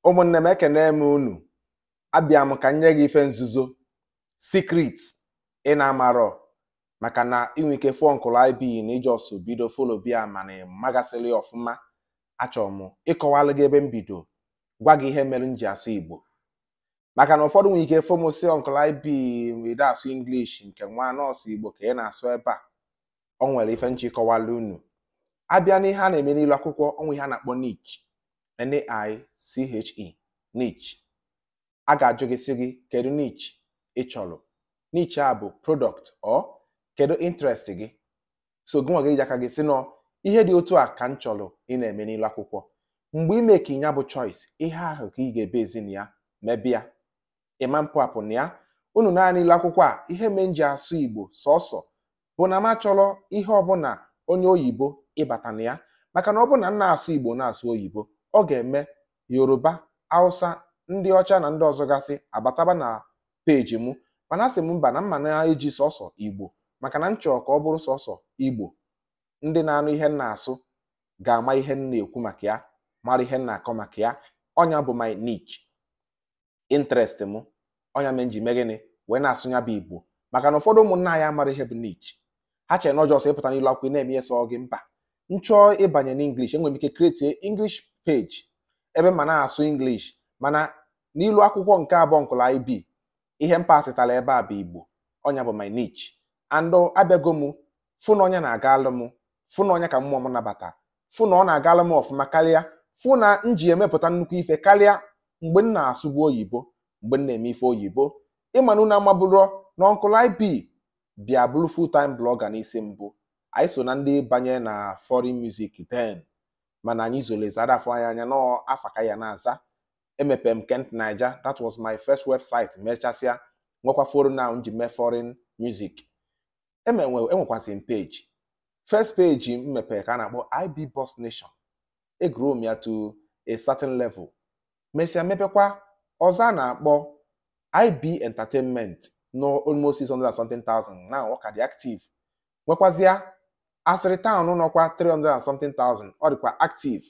ụmụnne m ekene m unu abịa m ka m nye gị ife nzuzo secret ị na-amarọ maka na inwe ike fụọ nkụlụ ib na ijọsụ bido folo bia mana magasịrị ọfụma achọrọ m ịkọwalụ gị ebe m bido gwa gị ihe mere m ji asụ igbo maka na ụfọdụ nwere ike fomụsi nkụlụ ib wede asụ english nke nwa nọọsụ igbo ka ị na-asụ ebe a ọ nwere ife nchi kọwalụ unu abịa n'ihe a na-eme n'ilu akwụkwọ ọnwa ihe a na-akpọ niche N-I-C-H-E niche a ga-ajụ gị sị gị kedu niche ị chọrọ niche a bụ product or kedu interest gị so gị nwa gị ji aka gị si nọ ihe dị otu a ka m chọrọ ị na-eme n'ilu akwụkwọ mgbe ime ka ya bụ choice ihe ahụ ka ị ga-ebe ezi na ya mebịa ịma mpụ apụ na ya unu naanị ilu akwụkwọ a ihe me nji asụ igbo sọsọ bụ na m achọrọ ihe ọbụla onye oyibo ịbata na ya maka na ọ bụ na m na-asụ igbo na-asụ oyibo ọ ga-eme yoruba hausa ndị ọcha na ndị ọzọ gasị abataba na peji m mana asị m mba na mma na-eji sọsọ igbo maka na m chọrọ ka ọ bụrụ sọsọ igbo ndị na-anụ ihe m na-asụ ga-ama ihe m na-ekwu maka ya mara ihe m na-akọ maka ya ọnya bụ my niche interest m ọnya m ji mee gịnị wee na-asụ ya bụ igbo maka na ụfọdụ ụmụnna anyị amara ihe bụ niche ha chere na ọjọọ sọ ịpụta n'ilu akwụkwọ na-eme ihe sọ gị mba m chọọ ịbanye n'English enwere m ike create English page ebe ma na-asụ English mana n'ilu akwụkwọ nke abụọ nkụla IB ihe m pasịtara ebe a bụ Igbo ọnya bụ my niche and abịago m fụ na onye na-aga alụ m fụ na onye ka mmụọ m nabata fụ na ọ na-aga alụ m ọfụma karịa fụ na m ji emepụta nnukwu ife karịa mgbe m na-asụbu oyibo mgbe m na-eme ife oyibo ịmana unu amabụrụ na nkụla IB bịa bụrụ full time blogger n'isi mbụ anyị so na ndị banye na foreign music then mana anyị zolezara afọ anyị anya n'afa ka ya na-aza emepe m kent naija that was my first website mechasịa nwekwa forum na nji mee foreign music enwekwasị m page first page m mepere ka a na-akpọ IB Boss Nation egro m ya to a certain level mesịa mepekwa ọzọ a na-akpọ IB Entertainment no almost 600 something thousand now ọ ka dị active nwekwazịa asịrị taụn nọkwa 300 and something thousand ọ dịkwa active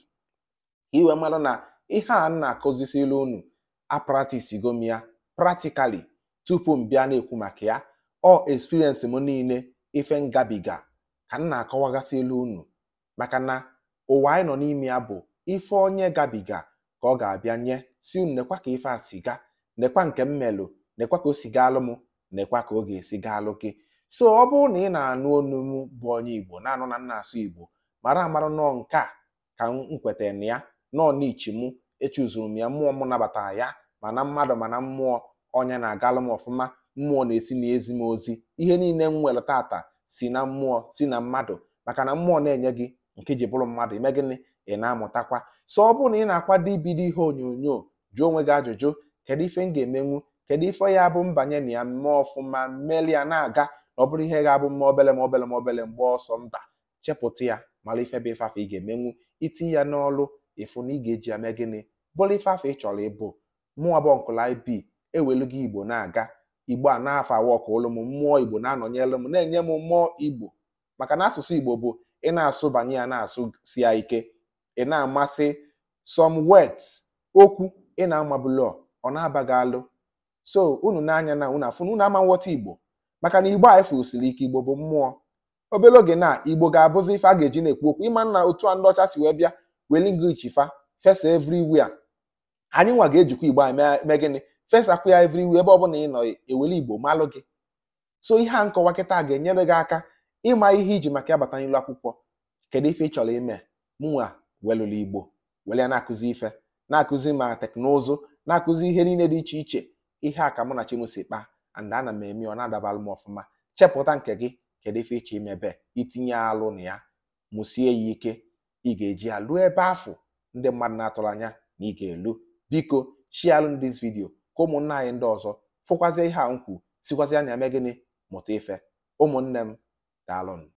iwe mmadụ na ihe a na-akụzisi ilu unu apratisigo m ya practically tupu m bịa na-ekwu maka ya ọ experience m niile ife ngabiga ka m na-akọwagasị ilu unu maka na ụwa anyị nọ n'ime ya bụ ife onye gabiga ka ọ ga-abịa nye si unu nekwa ka ife a si ga nekwa nke m melụ nekwa ka o si gaalụ m nekwa ka ọ ga-esi gaalụ gị so ọ bụrụ na ị na-anụ onu m bụ onye igbo na-anụ na nna asụ igbo mara amara nọọ nke a ka m kwetara na ya nọọ n'ichi m echuzuru m ya mmụọ m nabatara ya mana mmadụ mana mmụọ onye na-agalụ m ọfụma mmụọ na-esi n'ezi m ozi ihe niile m nwere tata si na mmụọ si na mmadụ maka na mmụọ na-enye gị nke ji bụrụ mmadụ ime gịnị ị na-amụtakwa so ọ bụrụ na ị na-akwado ibido ihe onyonyo jụọ onwe gị ajụjụ kedu ife m ga-emenwu kedu ife ya bụ mbanye na ya mmụọ ọfụma mmeli ya na-aga ọ bụrụ ihe ga-abụ mma obele ma obele ma obele mgbe ọsọ mba chepụta ya mara ife bụ ife afọ ị ga-emenwu itinye ya n'ọlụ ịfụ na ị ga-eji ya mee gịnị bụrụ ife afọ ị chọrọ ịbụ mụọ abụọ nkụla ib ewelu gị igbo na-aga igbo a na-afọ awa ka olu m mmụọ igbo na-anọnyere m na-enye m mmụọ igbo maka na asụsụ igbo bụ ị na-asụ banye ya na-asụ si ya ike ị na-amasị some words okwu ị na-amabụlọ ọ na-abaghị alụ so unu na-anya na unu afụ na unu ama nghọta igbo maka na igbo a efusiri ike igbo bụ mmụọ obere oge na igbo ga-abụzi ife a ga-eji na-ekwu okwu ịma na otu a ndị ọcha si wee bịa welingich fa fesa everywhere anyị nwa ga-ejikwa igbo a mee gịnị fesakwa ya everywhere ebe ọbụla ị nọ eweli igbo malụ gị so ihe a nkọwa kịta ga-enyere gị aka ịma ihe iji maka ya bata n'ilu akwụkwọ kedu ife ị chọrọ ime mụnwa welụrụ igbo were ya na-akụzi ife na-akụzi ma teknụzụ na-akụzi ihe niile dị iche iche ihe a ka mụ na chimusi kpaa and ana m eme ọ na-adabalụ m ọfụma chepụta nke gị kedu ife ịchọ imebe itinye alụ na ya mụsie ya ike ị ga-eji ya lụọ ebe afọ ndị mmadụ na-atụrụ anya na ị ga-elu biko shialụ dis vidio ka ụmụnna anyị ndị ọzọ fụkwazie ihe a nkwu sikwazi anya mee gịnị mụta ife ụmụnne m daalụnụ